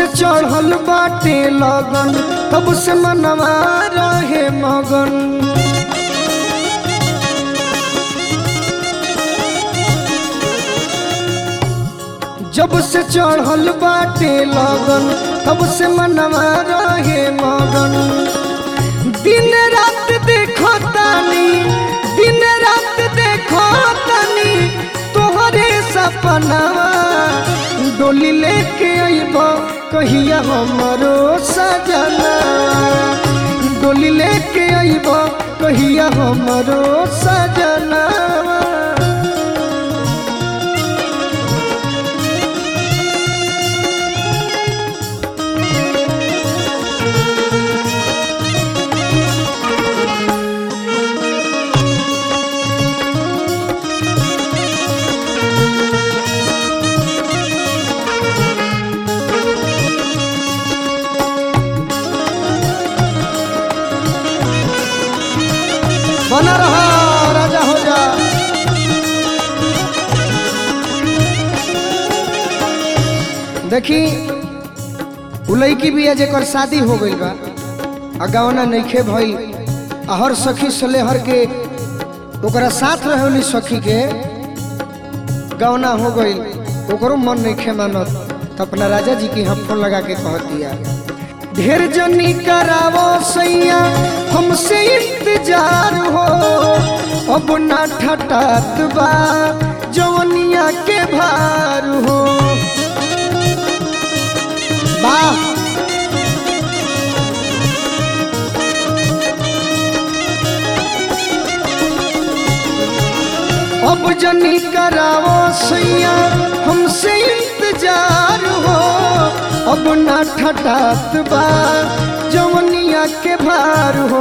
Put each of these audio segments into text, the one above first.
चढ़ल बाटे लगन तब से मनवा रहे मगन जब से चढ़ल बाटे लगन तब से मनवा रहे मगन दिन रात देखो तानी दिन रात देखो तानी तोहरे सपनावा डोली लेके अइब कहिया हमरो सजना डोली लेके अइब कहिया हमरो सजना बना रहा राजा हो जा देखी उ लड़की भी है जेकर शादी हो गई बा आ गवना नइखे भई आ हर सखी सलेहर के ओकरा साथ रहली सखी के गवना हो गई ओकरो मन नइखे मानत तो अपना राजा जी के यहाँ फोन लगा के कह दिया ढेर जनी करावो सैया हमसे इंतजार हो अब ना ठटात बा जवनिया के भार हो वाह अब जनी करावो सैया हमसे इंतजार हो अब ना ठटात बा जवनिया के भार हो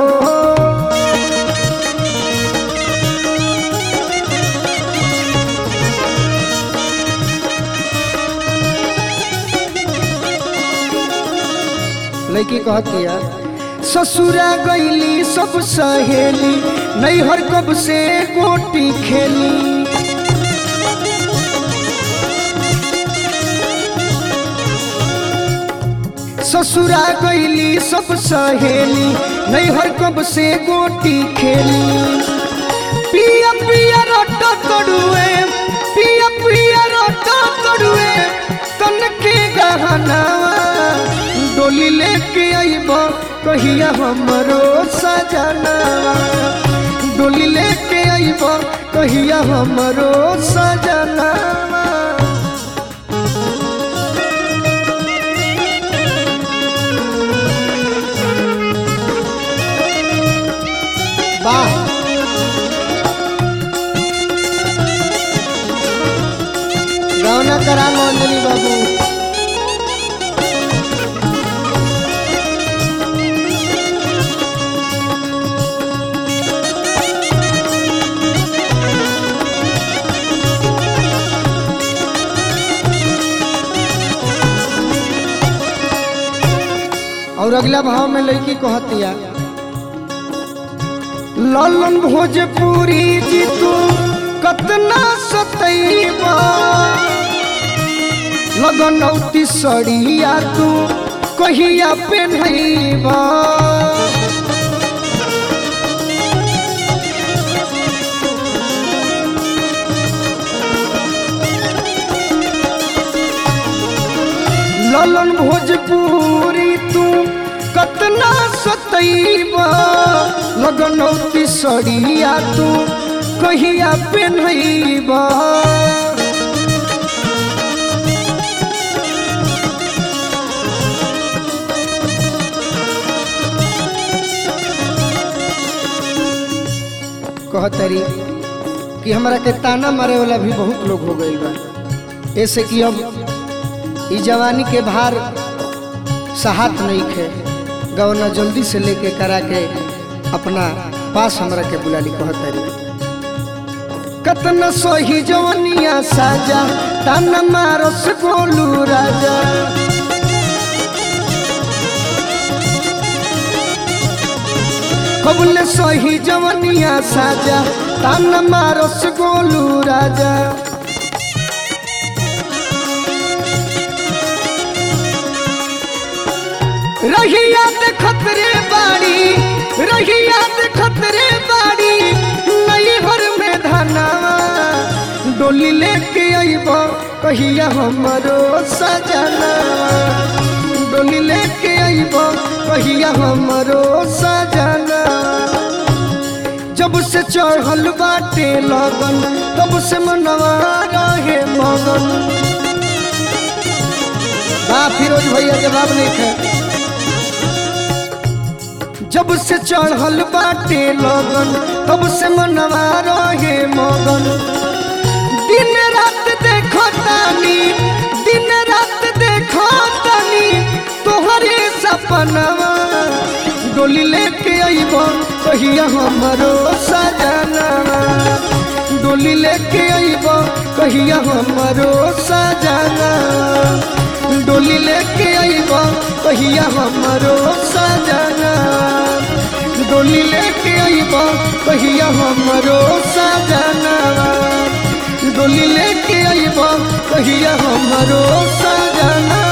लड़की कहती है ससुरा गईली सब सहेली नैहर कब से गोटी खेली ससुरा गईली सब सहेली नैहर कब से गोटी खेली पिया पिया रोटा तड़ुए पिया पिया रोटा तड़ुए तन के गहना डोली लेके आइब कहिया हमरो सजना डोली लेके आइब कहिया हमरो सजना वाह गौना करा लो अंजलि बाबू और अगला भाव में लड़की कहतिया ललन भोजपुरी जी तू कतना सतैबा लगनौती सड़िया तू कहिया पेन्हैबा ललन भोजपुरी तू कतना सतैबा लगनौती सड़िया तू कहिया पेन्हैबा कहतरी कि हमरा के ताना मारे वाला भी बहुत लोग हो गइल बा ऐसे कि अब ई जवानी के भार सहात नहीं खे गवना जल्दी से लेके करा के अपना पास हमरा के बुलाली कहतरी कतना सही जवनिया साजा ताना मारस गोलू राजा कबुल सही जवनिया साजा ताना मारस गोलू राजा रहिया देखत रे बाड़ी रहिया देखत रे बाड़ी नैहर में धनावा डोली लेके अइब कहिया हमरो सजना डोली लेके अइब कहिया हमरो सजना जब से चढ़ल बाटे लगन तब से मनवा रहे मगन बा फिरोज भैया जवाब नहीं थे जब से चढ़ल बाटे लगन तब से मनवा रहे मगन दिन रात देखो तानी दिन रात देखो तानी तोहरे सपनवा डोली लेके अइब कहिया हमरो सजनवा डोली लेके अइब कहिया हमरो सजना डोली लेके अइब कहिया हमरो सजना डोली लेके अइब कहिया हमरो सजना डोली लेके अइब कहिया हमरो सजना